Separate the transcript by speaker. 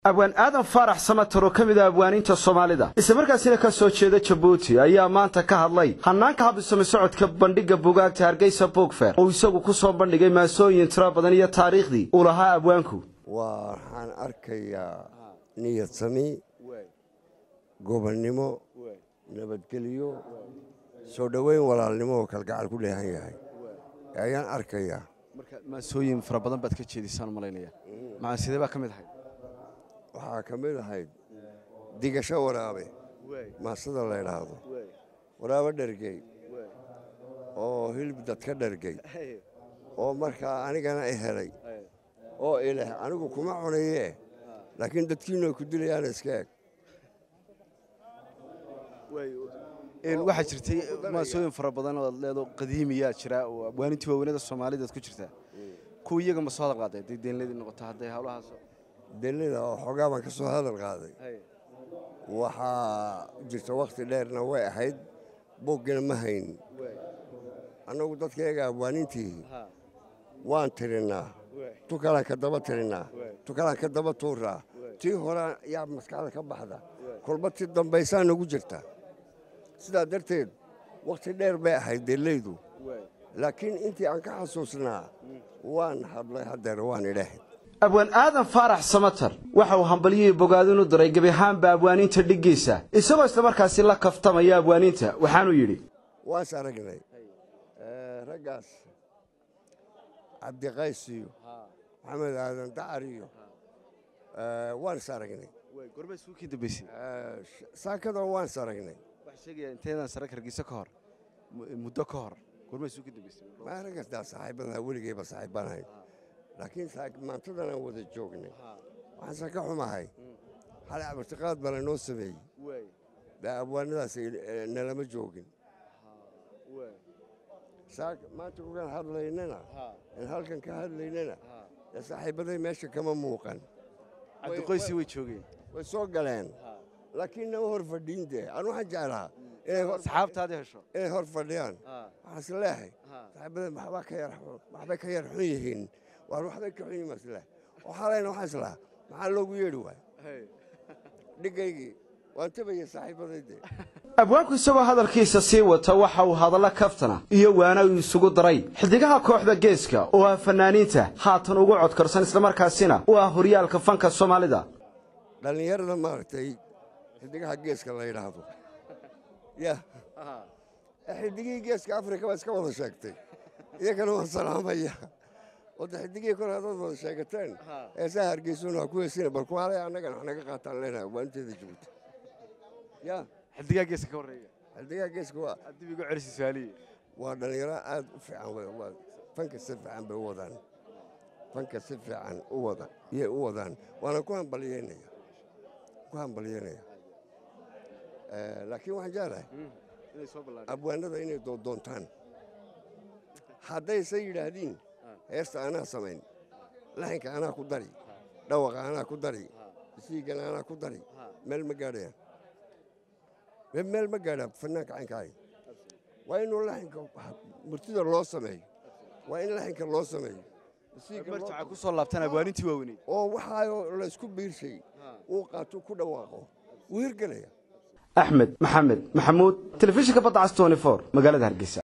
Speaker 1: abwaan aadan faarax samatar oo ka mid ah abwaaniinta soomaalida islamarkaasina ka soo jeeda jabuuti ayaa maanta ka hadlay hanaanka habisami socodka bandhigga bugaagta hargeysa bogfer oo isagu ku soo bandhigay maasooyin tiro badan iyo taariikhdii uu lahaa abwaanku
Speaker 2: waxaan arkayaa niyad sami gobonnimo nabadgelyo soo dhoweyn walaalnimo oo kalgacal ku dheehan yahay ayaan arkayaa
Speaker 3: marka maasooyin fara badan baad ka jeedisaan u malaynaya maxaa sidee baa ka mid ahayd
Speaker 2: waxaa ka mid ahayd digasho waraabe maasada la ydhaahdo waraabe dhergey oo hilib dadka dhergey oo markaa anigana i helay oo ileh anigu kuma cunayee laakiin dadkiinu ay ku dilayaan iska eg
Speaker 3: waxaa jirtay maasooyin fara badan oo leedo qadiimiyaa jira oo abwaanintii waaweynada soomaalidaad ku jirtaa kuwa iyaga ma soo hadal qaaday hadday deenladii noqoto hadday hawlahaas
Speaker 2: delida oo xoogaa baan ka soo hadal qaaday waxaa jirta wakhti dheerna way ahayd boggina ma hayn annagu dadkayaga abwaanintii waan tirinnaa tukalaan ka daba tirinnaa tukalaan ka daba tuuraa tii hore yaa maskaxda ka baxda kolba ti dambaysaa nagu jirta sidaa darteed wakhti dheer bay ahayd deellaydu laakiin intii aan ka xasuusnaa waan hadlay haddeer waan idhaah
Speaker 1: abwaan aadan faarax samatar waxa uu hambalyihii bogaadin u diray gebi ahaanba abwaaniinta dhiggiisa isagoo islamarkaasi la kaftamaya abwaaniinta waxaanuu yidhi
Speaker 2: waans aragnay raggaas cabdiqays iyo maxamed aadan dacar iyo waan is aragnay
Speaker 3: gorma isugu kii dambaysay
Speaker 2: saakadan waan is aragnay
Speaker 3: waxaa sheegaya inteedaan sare hargeysa ka hor muddo ka hor gorma isugu kii dambaysay
Speaker 2: maa raggastaa saaxiibada weligeyba saaxiibbanahay laakiin maantadan aan wada joognay waxaanse ka xumahay xalay abartiqaad baa lanoo sameeyey dee abwaanadaas nalama joogin maanta kugaan hadlaynana in halkan ka hadlaynana dee saaxiibbaday meesha kama muuqan
Speaker 3: cabdiqoysi way joogeen
Speaker 2: way soo galeen laakiin nama hor fadhiin dee aan waxaan jeclahaa
Speaker 3: asxaabtaadii hesho
Speaker 2: inay hor fadhiyaan waxaas leehay saaxiibbaday waxbay ka yar xun yihiin waar waxbay ka xun yihiin masle oo xalayna waxaan islahaa maxaa loogu yeedhi waay dhigaygii waan tabaya saaxiibadayde
Speaker 1: abwaanku isagoo hadalkiisa sii wata waxa uu hadallo kaftana iyo waana uu isugu daray xidigaha kooxda geeska oo ah fanaaniinta haatan ugu codkarsan islamarkaasina u ah horyaalka fanka soomaalida
Speaker 2: dhallinyarada maaragtay xidigaha geeska la yidhaahdo ya xidigihii geeska afrika baa iska wada sheegtay iyagana waan salaamaya wadda xidigihii kor hadaad wada sheegateen heesaha hargeysuna waa ku heesina bal kuwaalay annagana wax naga qaataan leenahay waanteeda jabuuti ya
Speaker 3: xidigaa geeska ka horreeya
Speaker 2: xidigaha geeska waa
Speaker 3: dib igu celisi su'aalihi
Speaker 2: waa dhallinyaro aad u fiican waa fanka si fiican bay u wadaan fanka si fiican u wada iyay u wadaan waana ku hambalyeynaya ku hambalyeynaya laakiin waxaan jeclahay abwaanada inay doontaan haddayse yidhaahdiin heesta anaa samayn laxinka anaa ku dari dhawaqa anaa ku dari isiigana anaa ku dari meel ma gaadhayaan meel ma gaadhaa fanaanka caynkaay waa inuu laxinka murtida loo sameeyo waa in laxinka loo sameeyo
Speaker 3: marjaca ku soo laabtaan abwaanintii waaweynay
Speaker 2: oo waxaa laysku biirshay uu qaato ku dhawaaqo wuu hirgelaya
Speaker 1: axmed maxamed maxamuud telefishinka badda cas magaalada hargeysa